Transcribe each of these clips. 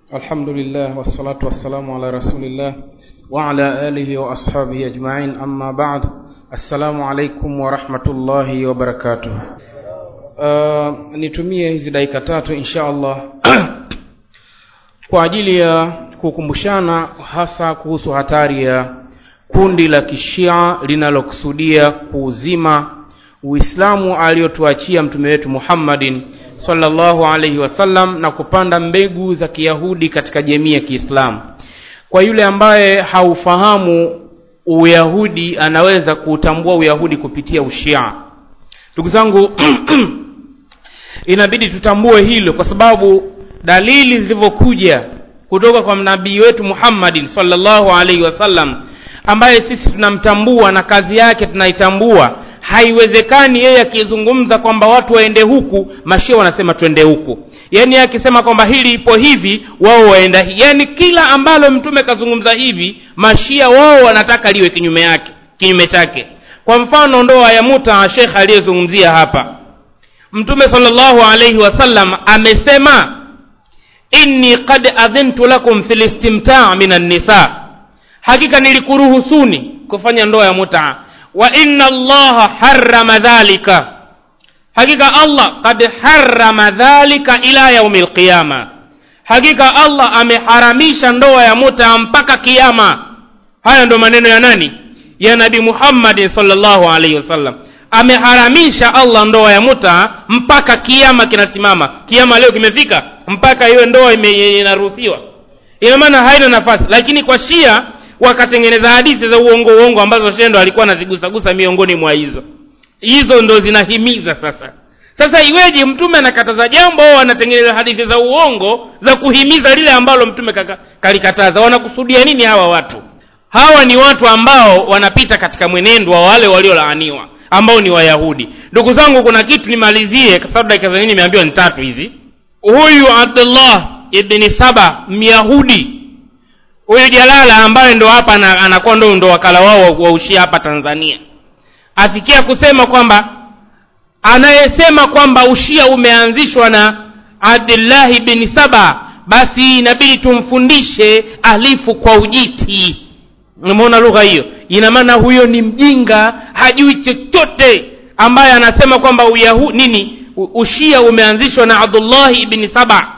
الحمد لله والصلاة والسلام على رسول الله وعلى آله وأصحابه أجمعين أما بعد السلام عليكم ورحمة الله وبركاته uh, nitumie hizi dakika tatu insha allah kwa ajili ya kukumbushana hasa kuhusu hatari ya kundi la kishia linalokusudia kuuzima uislamu aliyotuachia mtume wetu muhammadin sallallahu alaihi wasallam na kupanda mbegu za kiyahudi katika jamii ya kiislamu kwa yule ambaye haufahamu uyahudi anaweza kuutambua uyahudi kupitia ushia ndugu zangu inabidi tutambue hilo kwa sababu dalili zilivyokuja kutoka kwa nabii wetu muhammadin sallallahu alaihi wasallam ambaye sisi tunamtambua na kazi yake tunaitambua haiwezekani yeye akizungumza kwamba watu waende huku mashia wanasema twende huku yaani akisema kwamba hili ipo hivi wao waenda hi yaani kila ambalo mtume kazungumza hivi mashia wao wanataka liwe kinyume yake kinyume chake kwa mfano ndoa ya muta shekh aliyezungumzia hapa mtume salllahu alaihi wasallam amesema inni qad adhintu lakum fi listimtaa min annisa hakika nilikuruhusuni kufanya ndoa ya mutaa wa inna allaha harrama dhalika hakika allah kad harrama dhalika ila yaumi lqiyama hakika allah ameharamisha ndoa ya muta mpaka kiama haya ndo maneno ya nani ya nabi muhammadin salllahu alaihi wasallam ameharamisha allah ndoa ya muta mpaka kiama kinasimama kiama leo kimefika mpaka hiyo ndoa inaruhusiwa ina maana haina nafasi lakini kwa shia wakatengeneza hadithi za uongo uongo ambazo shendo alikuwa anazigusagusa miongoni mwa hizo hizo ndo zinahimiza sasa sasa iweje mtume anakataza jambo au anatengeneza hadithi za uongo za kuhimiza lile ambalo mtume kaka, kalikataza wanakusudia nini hawa watu hawa ni watu ambao wanapita katika mwenendo wa wale waliolaaniwa ambao ni wayahudi ndugu zangu kuna kitu nimalizie kwa sababu dakika za nini nimeambiwa ni tatu hizi huyu abdullah ibni saba myahudi huyu jalala ambaye ndo hapa anakuwa ndo ndo wakala wao wa ushia hapa tanzania afikia kusema kwamba anayesema kwamba ushia umeanzishwa na abdillahi bni saba basi inabidi tumfundishe alifu kwa ujiti umeona lugha hiyo ina maana huyo ni mjinga hajui chochote ambaye anasema kwamba uyahu nini ushia umeanzishwa na abdullahi ibni saba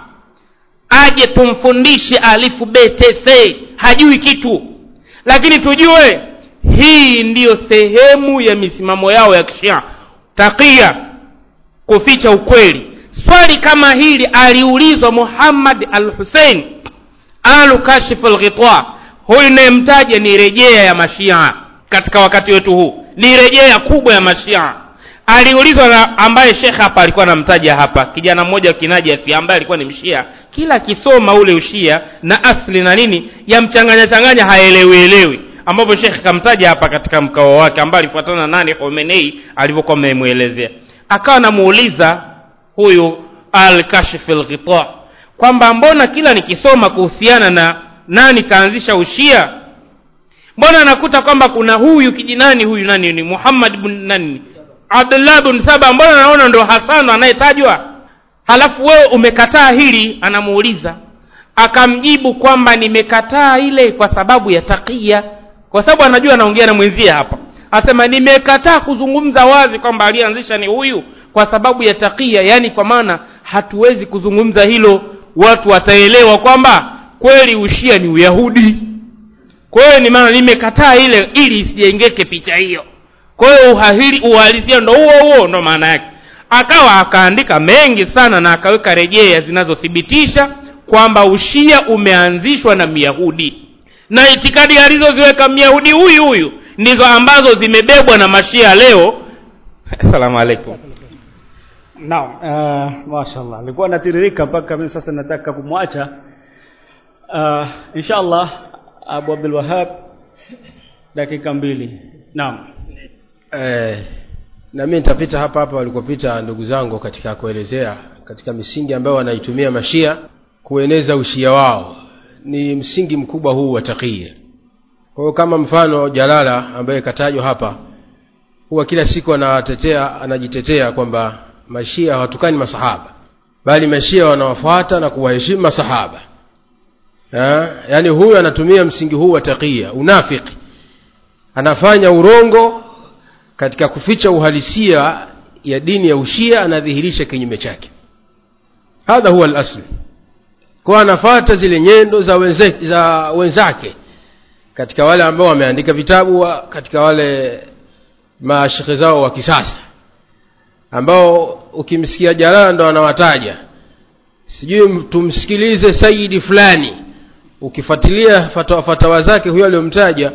aje tumfundishe alifu btc hajui kitu lakini tujue hii ndiyo sehemu ya misimamo yao ya kishia takia kuficha ukweli swali kama hili aliulizwa muhammad al husein alu kashifu lghita huyu inayemtaja ni rejea ya mashia katika wakati wetu huu ni rejea kubwa ya mashia aliulizwa na ambaye shekhe hapa alikuwa anamtaja hapa kijana mmoja kinajasi ambaye alikuwa ni mshia kila akisoma ule ushia na asli na nini yamchanganya changanya haelewielewi ambapo shekhe kamtaja hapa katika mkao wake ambaye alifuatana nani homenei alivyokuwa amemwelezea akawa anamuuliza huyu al kashif lghita kwamba mbona kila nikisoma kuhusiana na nani kaanzisha ushia mbona nakuta kwamba kuna huyu kijinani huyu nani ni muhammad bn nani abdullah bn saba mbona naona ndo hasano anayetajwa halafu wewe umekataa hili anamuuliza akamjibu kwamba nimekataa ile kwa sababu ya takia kwa sababu anajua anaongea na mwenzie hapa asema nimekataa kuzungumza wazi kwamba aliyeanzisha ni huyu kwa sababu ya takia yaani kwa maana hatuwezi kuzungumza hilo watu wataelewa kwamba kweli ushia ni uyahudi kwa hiyo ni maana nimekataa ile ili isijengeke picha hiyo kwa hiyo uhahiri uhalisia ndo huo huo ndo maana yake akawa akaandika mengi sana na akaweka rejea zinazothibitisha kwamba ushia umeanzishwa na myahudi na itikadi alizoziweka myahudi huyu huyu ndizo ambazo zimebebwa na mashia leo assalamu alaikum naam uh, mashallah alikuwa natiririka mpaka mimi sasa nataka kumwacha uh, insha allah abu abdulwahab dakika mbili naam eh, na mimi nitapita hapa hapa walikopita ndugu zangu katika kuelezea katika misingi ambayo wanaitumia mashia kueneza ushia wao ni msingi mkubwa huu wa takia kwa hiyo kama mfano jalala ambaye katajwa hapa huwa kila siku anatetea anajitetea kwamba mashia hawatukani masahaba bali mashia wanawafuata na kuwaheshimu masahaba ha? yaani huyu anatumia msingi huu wa taqiya unafiki anafanya urongo katika kuficha uhalisia ya dini ya ushia anadhihirisha kinyume chake hadha huwa lasl kwa anafata zile nyendo za, wenze, za wenzake katika wale ambao wameandika vitabu wa, katika wale mashekhe zao wa kisasa ambao ukimsikia jalala ndo anawataja sijui tumsikilize sayidi fulani ukifuatilia fatawa, fatawa zake huyo aliyomtaja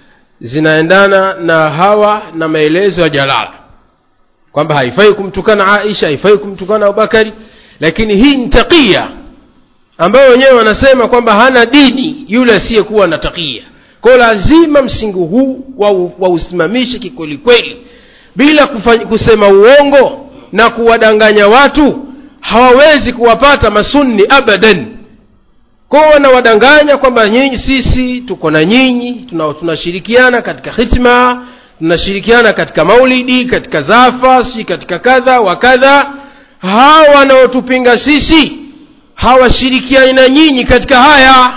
zinaendana na hawa na maelezo ya jalala kwamba haifai kumtukana aisha haifai kumtukana abubakari lakini hii ni takia ambayo wenyewe wanasema kwamba hana dini yule asiyekuwa na takia kwao lazima msingi huu wausimamishe wa kikwelikweli bila kufanya, kusema uongo na kuwadanganya watu hawawezi kuwapata masunni abadan kwao wanawadanganya kwamba nyinyi sisi tuko na nyinyi tunashirikiana tuna katika hitma tunashirikiana katika maulidi katika zafa si katika kadha wa kadha hawa wanaotupinga sisi hawashirikiani na nyinyi katika haya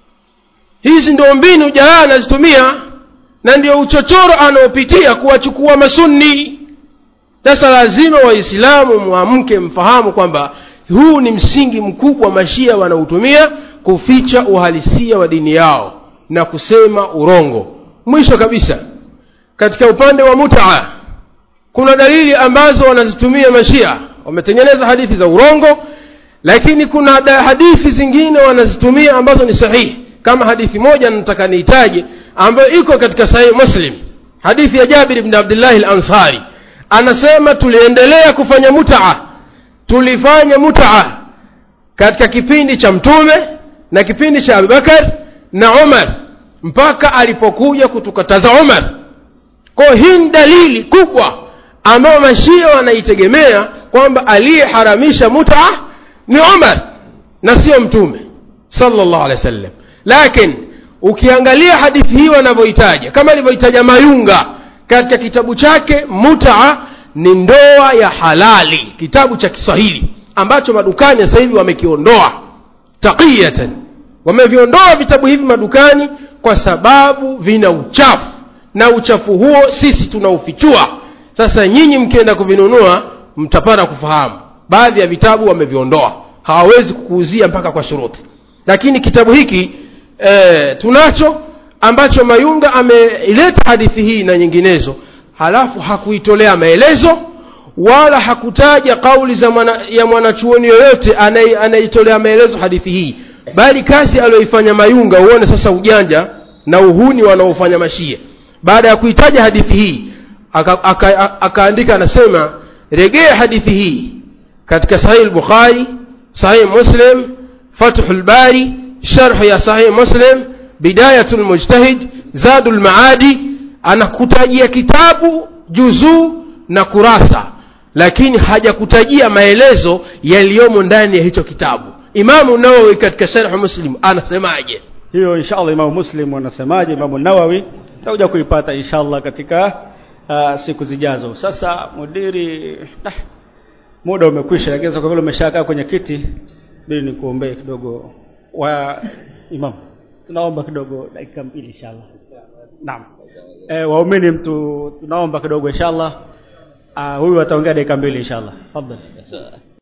hizi ndio mbinu jalala anazitumia na ndio uchochoro anaopitia kuwachukua masunni sasa lazima waislamu mwamke mfahamu kwamba huu ni msingi mkubwa mashia wanaotumia kuficha uhalisia wa dini yao na kusema urongo mwisho kabisa katika upande wa mutaa kuna dalili ambazo wanazitumia mashia wametengeneza hadithi za urongo lakini kuna hadithi zingine wanazitumia ambazo ni sahihi kama hadithi moja nataka niitaje ambayo iko katika sahihi muslim hadithi ya jabir bni abdillahi lansari anasema tuliendelea kufanya mutaa tulifanya mutaa katika kipindi cha mtume na kipindi cha abubakar na umar mpaka alipokuja kutukataza umar kwa hii ni dalili kubwa ambayo mashia wanaitegemea kwamba aliyeharamisha mutaa ni umar na sio mtume sallallahu alaihi wasallam lakini ukiangalia hadithi hii wanavyoitaja kama alivyoitaja mayunga katika kitabu chake mutaa ni ndoa ya halali kitabu cha kiswahili ambacho madukani sasa hivi wamekiondoa taqiyatan wameviondoa vitabu hivi madukani kwa sababu vina uchafu na uchafu huo sisi tunaufichua sasa nyinyi mkienda kuvinunua mtapata kufahamu baadhi ya vitabu wameviondoa hawawezi kukuuzia mpaka kwa shuruti lakini kitabu hiki e, tunacho ambacho mayunga ameileta hadithi hii na nyinginezo halafu hakuitolea maelezo wala hakutaja kauli za mwana, ya mwanachuoni yoyote anayeitolea maelezo hadithi hii bali kazi aliyoifanya mayunga uone sasa ujanja na uhuni wanaofanya mashia baada ya kuitaja hadithi hii akaandika aka, aka, aka anasema regea hadithi hii katika sahih bukhari sahih muslim fathu lbari sharh ya sahih muslim bidayatu lmujtahid zadu lmaadi anakutajia kitabu juzuu na kurasa lakini hajakutajia maelezo yaliyomo ndani ya hicho kitabu imamu nawawi katika sharh muslim anasemaje hiyo inshallah imamu muslim anasemaje imamu nawawi tutakuja kuipata inshallah katika uh, siku zijazo sasa mudiri nah, muda umekwisha lakini kwa vile umeshakaa kwenye kiti bili nikuombee kidogo wa imam tunaomba kidogo dakika mbili inshallah naam e, waumini mtu tunaomba kidogo inshallah uh, huyu ataongea dakika mbili inshallah tafadhali